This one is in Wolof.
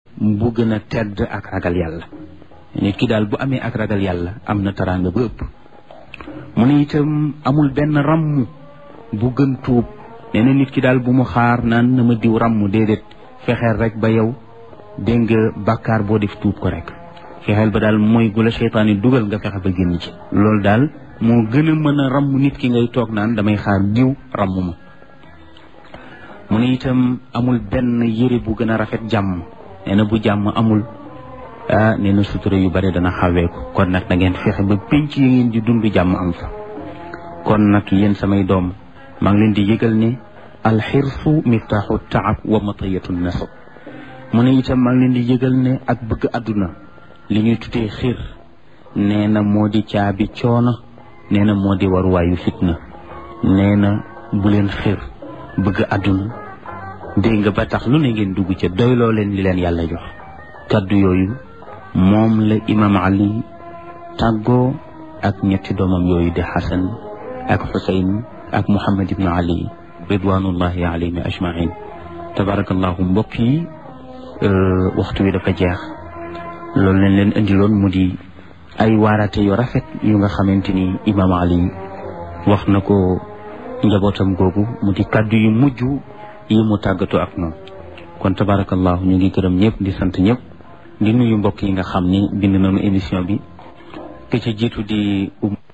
bu gën a tedd ak ragal yàlla nit ki daal bu amee ak ragal yàlla am na taraanga ba ëpp mu ne itam amul benn ràmm bu gën tuub nee na nit ki daal bu mu xaar naan na ma diw ràmm déedéet fexeel rek ba yow dégg nga bàkkaar boo def tuub ko rek fexeel ba daal mooy gu la seytaan yi dugal nga fexe ba génn ci loolu daal moo gën a mën a ràmm nit ki ngay toog naan damay xaar diw ràmm ma mu ne itam amul benn yére bu gën a rafet jàmm nee na bu jàmm amul ah nee na sutura yu bare dana xaweeku kon nag da ngeen fexe ba pénc yi ngeen di dund jàmm am fa kon nag yéen samay doom maa ngi leen di yëgal ne alxirsu miftaaxu taab wa matayatu nasab mu ne itam maa ngi leen di yëgal ne ak bëgg àdduna li ñuy tuddee xir nee na moo di caabi coono nee na moo di waruwaayu fitna nee na bu leen xir bëgg àdduna dégg nga ba tax lu ne ngeen dugg ca doyloo leen li leen yàlla jox kaddu yooyu moom la imam ali tàggoo ak ñetti doomam yooyu di xasan ak xusayn ak muhammad ibnu ali ridwanullahi alayhim ajmain tabarakallahu mbokk yi waxtu wi dafa jeex loolu leen leen indiloon mu di ay waarate yu rafet yu nga xamante ni imam ali wax na ko njabootam googu mu di kaddu yu mujj yi mu tàggatoo ak moom kon tabarakallahu ñu ngi gërëm ñëpp di sant ñëpp di nuyu mbokk yi nga xam ni bind nañu émission bi ke ca jiitu di